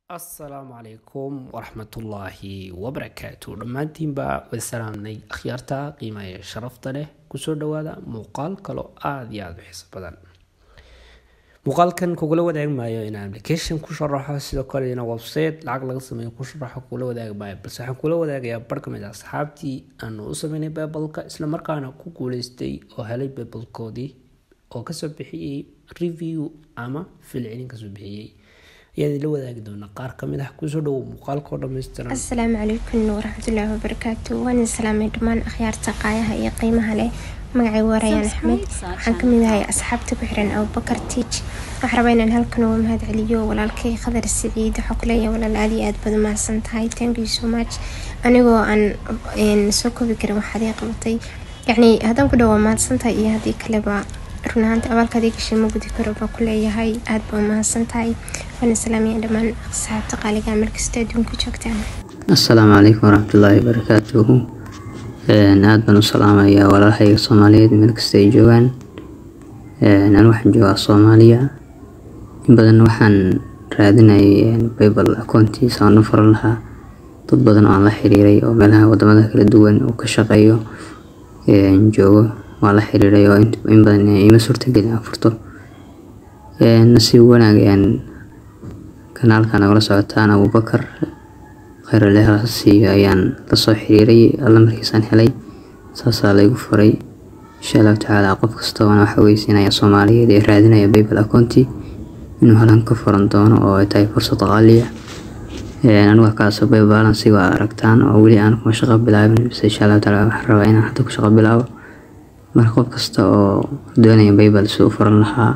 assalaamu calaykum waraxmatullaahi wabarakaatu dhammaantiinba wada salaamnay akhyaarta qiimaha ee sharafta leh kusoo dhawaada muuqaal kaloo aada iyo aada u xiiso badan muuqaalkan kugula wadaagi maayo inaan application ku sharaxo sidoo kale ina website lacag laga sameeyo ku sharaxo kugula wadaagi maayo balse waxaan kula wadaagayaa bar ka mid a asxaabtii aanu u sameynay bibalka islamarkaana ku guuleystay oo helay bibalkoodii oo kasoo bixiyey review ama filcilin kasoo bixiyey ayaan idinla wadaagi doonaa qaar kamid ah kusoo dhawow muuqaalkao dhammaystiran asalaamu calaykum waraxmatullaahi wabarakaatu waan idin salaamay dhammaan akhyaarta qaayaha iyo qiimaha leh magacay waarayaan axmed waxaan kamid ahay asxaabta ku xiran abubakar tiij waxaan rabaa inaan halkan uga mahad celiyo walaalkay khadar siciid waxaa kuleeyahay walaal aad iyo aad baad mahadsan tahay thank you so much anigoo aan soo koobi karin waxaad ii qabatay yacni haddaan ku dhawaa mahadsan tahay iyo haddii kaleba run ahaanta abaalkaadii gashay ma gudi karo baan ku leeyahay aada baa mahadsan tahay waana salaamaya dhammaan asxaabta qaaliga markasta adduunka joogtaan assalaamu calaykum waraxmatullaahi wabarakaatuhu aada baan u salaamayaa walaalahayga soomaaliyeed meel kasta ay joogaan anu waxaan joogaa soomaaliya in badan waxaan raadinayay bible akoontiisa aan u furan lahaa dad badan oo aan la xiriiray oo meelaha wadamada kala duwan uu ka shaqeeyo joogo waa la xiriiray oo in badan ima suurtagelin aan furto nasiib wanaag kanaalka nagala socotaan abubakar khayrale siiyo ayaan lasoo xiriiray alla markiisaan helay saasaa laygu furay insha allahu tacaala qof kastoona waxa weysiinaya soomaaliyeed ee raadinaya bible akoonti inuu halan ka furan doono oo ay tahay fursad qaaliya aniga kaasoo bible balansiga waa aragtaan oo weli aan kuma shaqo bilaabin bise insha allahu tacaala waxaan rabaa inaan hadda ku shaqo bilaabo marka qof kasta oo doonaya bible si u furan lahaa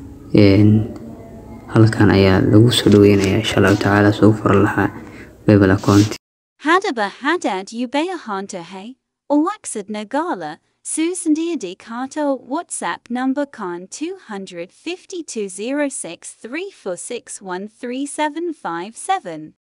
halkan ayaa lagu soo dhaweynaya insha allahu tacaala si u furan lahaa bible account Hadaba hadad ubea hanta hey, Owaxid Nagala, Susan Diadi Kato WhatsApp number con 2520634613757.